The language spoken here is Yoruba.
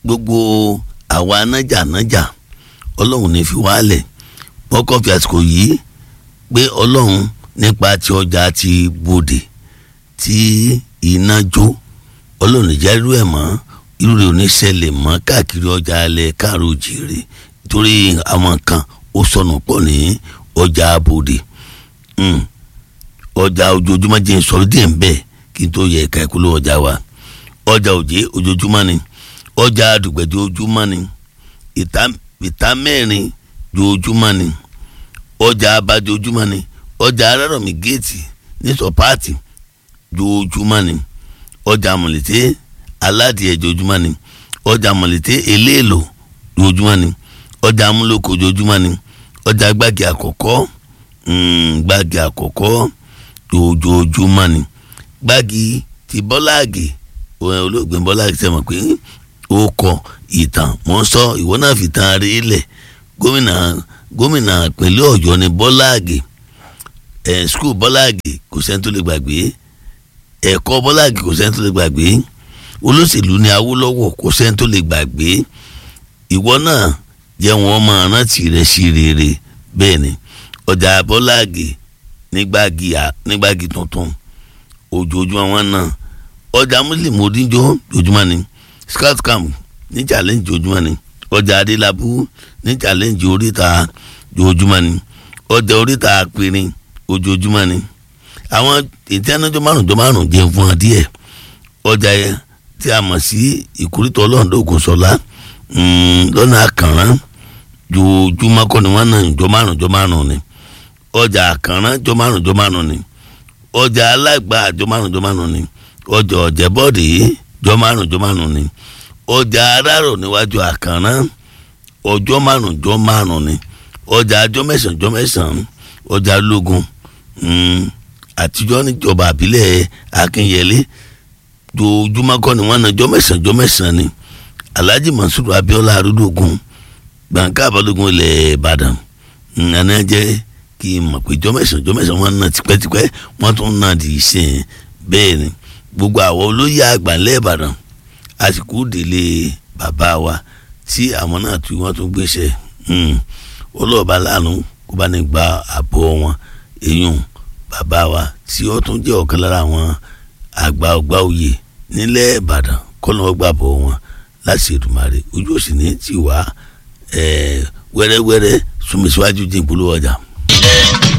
gbogbo àwa nájà nájà ọlọ́run ní fi wálẹ̀ wọ́n fi àsìkò yìí pé ọlọ́run nípa ti ọjà ti bòdè tí iná jó ọlọ́run ìjà irú ẹ̀ mọ́ irú rẹ̀ ò ní ṣẹlẹ̀ mọ́ káàkiri ọjà alẹ́ káàró jèrè torí àwọn kan ó sọnù pọ̀ ní ọjà bòdè ọjà ojoojúmọ́ jẹ́ sọ̀rọ̀ díẹ̀ ń bẹ̀ kí n tó yẹ ẹ̀ka ìkúlẹ̀ ọjà wa ọjà òjé ojoojúmọ́ ni ọjà àdùgbẹ̀dẹ̀ ojoojúmọ́ ni ìta mẹ́rin ojoojúmọ́ ni ọjà abájọ ojoojúmọ́ ni ọjà arárọ̀mí géètì ní sọpáàtì ojoojúmọ́ ni ọjà mọ̀lẹ́tẹ́ aládìẹ ojoojúmọ́ ni ọjà mọ̀lẹ́tẹ́ eléèlò ojoojúmọ́ ni ọjà amúlòkọ ojoojúmọ́ ni ọjà gbági àkọ́kọ́ gbági àkọ́kọ́ ojoojúmọ́ ni gbági ti bọ́láàgì olóògbé bọ́láàgì sẹ́wọ̀n pé ó kọ ìtàn wọ́n sọ ìwọ náà fi tàn rí lẹ̀ gómìnà gómìnà ìpínlẹ̀ ọ̀yọ́ ni bọ́láàgì ẹ̀ skul bọ́láàgì kò sẹ́ni tó lè gbàgbé ẹ̀kọ́ bọ́láàgì kò sẹ́ni tó lè gbàgbé olóṣèlú ni awólọ́wọ̀ kò sẹ́ni tó lè gbàgbé ìwọ náà jẹ́ wọn máa rántí rẹ̀ sí rere bẹ́ẹ̀ ni ọjà bọ́láàgì nígbàgì nígbàgì tuntun ojoojúmọ́ wọn náà ọjà muslim odinjo ojoojúmọ́ ni scout camp ní challenge ojoojúmọ́ ni ọjà adélábù ní challenge oríta ojoojúmọ́ ni ọjà oríta apẹ̀rin ojoojúmọ́ ni àwọn ìtẹ́nájọ́ márùnjọ́ márùn jẹ́ fún ọ díẹ̀ ọjà yẹn tí a mọ̀ sí ìkórìtọ̀ ọlọ́ọ̀dọ́gùn sọlá lọ́nà àkànrán ojoojúmọ́ kọ́ ni wọ́n náà jọ márùnjọ́ márùn ni ọjà àkànrán jọ márùnjọ́ márùn ni ọjà alágbà jọ márùnjọ́ márùn ni ọjà ọ̀jẹ̀bọ́dé jọ márùnjọ́ márùn ni ọjà arárò níwájú àkànrán ọjọ́ márùnjọ́ márùn ni ọjà àjọ mẹ́sàn-án jọ mẹ́sàn-án ọjà lógun àtijọ́ níjọba àbílẹ̀ akínyẹlé jojúmọ́ kọ́ ni wọ́n na jọ́ mẹ́sàn-án jọ́ mẹ́sàn-án ni alhaji mansour abiola arúgbógun gbàǹkà àbálògùn ilẹ̀ ìbàdàn nana jẹ́ kí n mọ̀ pé jọ́ mẹ́sàn-án jọ́ mẹ́sàn-án wọ́n na tipẹ́tipẹ́ wọ́n tún na di ìsìn bẹ́ẹ̀ ni gbogbo àwọn olóyè àgbà ńlẹ̀ ìbàdàn àsìkò délé bàbá wa tí àwọn náà tí wọ́n tún gbéṣẹ́ ọlọ́ọ̀bá lánàá kó bá ní gba àbọ̀ wọn èèyàn bàbá wa tí ó tún jẹ́ ọ̀kan lára àwọn àgbà ọgbà òye nílẹ̀ ìbàdàn kọ́nà ọgbà bọ̀ wọn láti Èdùmàrè ojú òsì ní tiwa wẹ́rẹ́wẹ́rẹ́ súnmísíwájú dín ìpolówó ọjà.